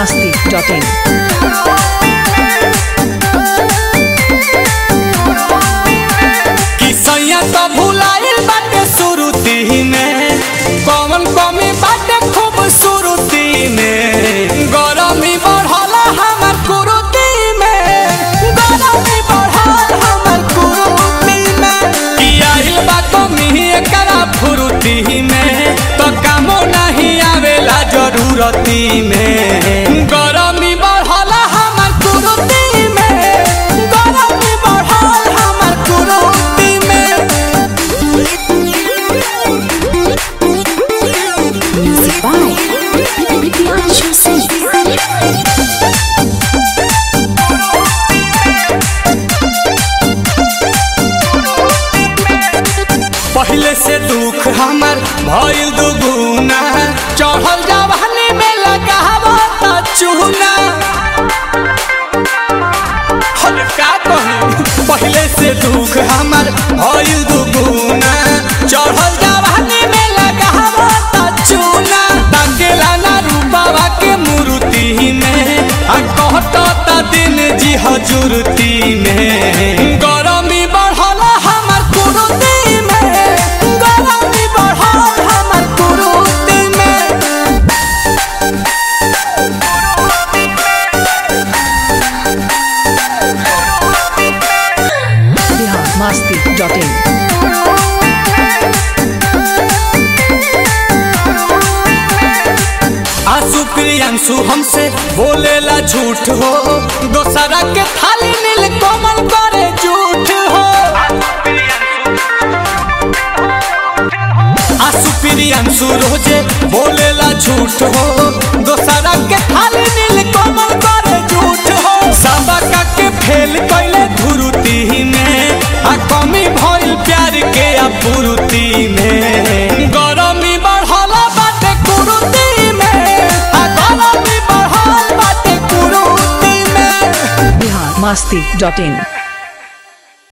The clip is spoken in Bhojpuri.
masti.in. किसैया तो भुलाइल बाटे सुरुती में कौन कमी बाटे खूबसूरती में गरमी बढ़ल हमर कुरुती में गरमी बढ़ल हमर कुरुती में कि आइल बा कमी एकरा फुरुती में तो कामो नहीं आवेला जरूरती में गरमी बढ़ल हमर कुरुती में गरमी बढ़ल हमर कुरुती में Music by Priyanshu Singh. पहले से दुख हमर भइल दुगुना चढ़ल जवानी में लगावो त चूना हर का कही पहले से दुख हमर भइल दुगुना चढ़ल जवानी में लगावो त चूना ताकेला ना रूपावा के मूर्ति में आ कहत त दिन जी हजूरती में गरमी बढ़ल हमर कुरुती में गरमी बढ़ल हमर कुरुती में Bihar masti.in. आंसू प्रियांशु हमसे बोलेला झूठ हो दोसरा के थाली नील कोमल करे झूठ हो आंसू प्रियांशु रोजे बोलेला झूठ हो दोसरा के थाली नील कोमल करे झूठ हो सबका के फेल कैले धुरुती में आ कमी भइल प्यार के अपूर्ति में गरमी बढ़ल बाटे कुरुती में आ गरमी बढ़ल बाटे कुरुती में Bihar masti.in.